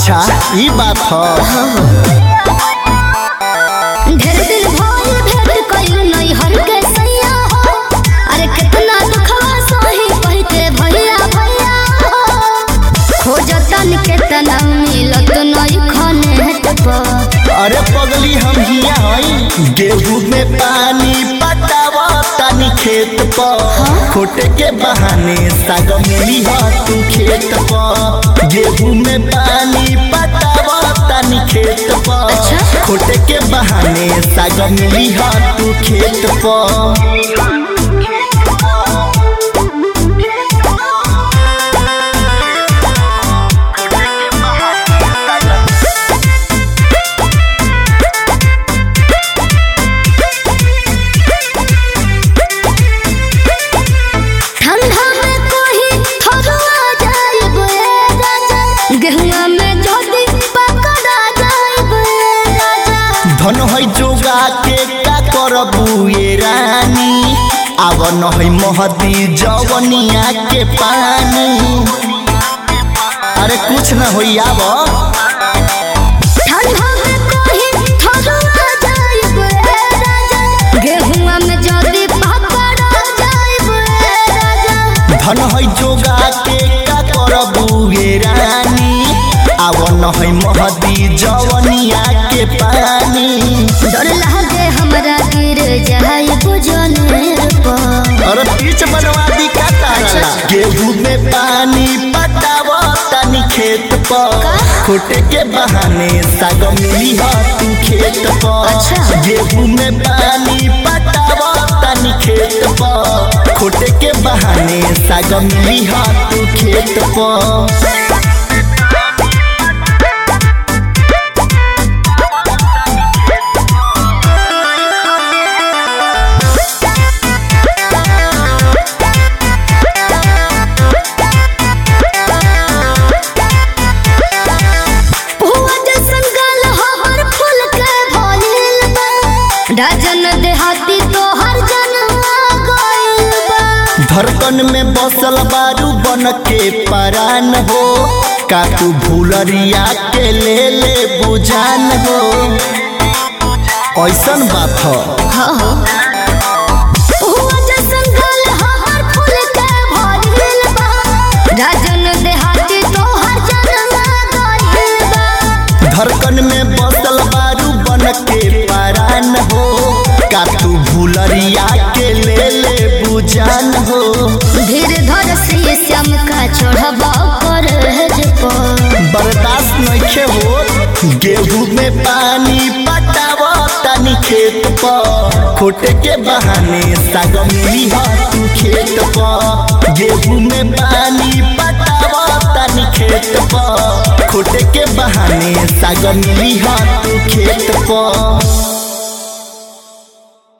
अच्छा ई बात ह ढेर दिन भइल भेंट कइल नहीं हर के सैया हो अरे कितना दुखवा सही कह के भैया भैया हो खोजतन केतना मिलत नहीं खने पर अरे पगली हम हिया हई गेहूं में पानी पटावा तानी खेत पर खोटे के बहाने साग मिली ह तू खेत पर गेहूं में पानी पटावा तानी खेत पर अच्छा। खोटे के बहाने साग मिली ह तू खेत पर ठंडा में कोही थरुआ जाइब ए राजा गेहुआ में जोदी पकड़ा जाइब ए राजा धन है जोगा के का करबू ये रानी आव न है महदी जवनिया के पानी अरे कुछ न होई आव ठंडा में कोही थरुआ जाइब ए राजा गेहुआ में जोदी पकड़ा जाइब ए राजा धन है जोगा के का करबू ये रानी आव न है महदी जवनिया के पानी डर लागे हमरा गिर जाए बुझने पर अरे पीछ बनवा दी का तारा गेहूं में पानी पटाव तानी खेत पर खोटे के बहाने साग मिली ह तू खेत पर अच्छा। गेहूं में पानी पटाव तानी खेत पर खोटे के बहाने साग मिली ह तू खेत पर हुआ जैसन गल हमर फूल के भइल बा डजन देहाती तोहर जनवा गइल बा धड़कन में बसल बारू बन के परान हो का तू भूलरिया के ले ले बुझान हो ऐसन बात हो हुआ जैसन गल हमर फूल के भइल बा डजन देहाती तोहर जनवा गइल बा धड़कन में बसल बारू बन के परान हो का तू भूलरिया के ले ले बुझान हो धीर धर से श्याम का चढ़बा कर पर बर्दाश्त नइखे हो गेहूं में पानी पटाव तानी खेत पर खोटे के बहाने साग मिली ह तू खेत पर गेहूं में पानी पटाव तानी खेत पर खोटे के बहाने साग मिली ह तू खेत पर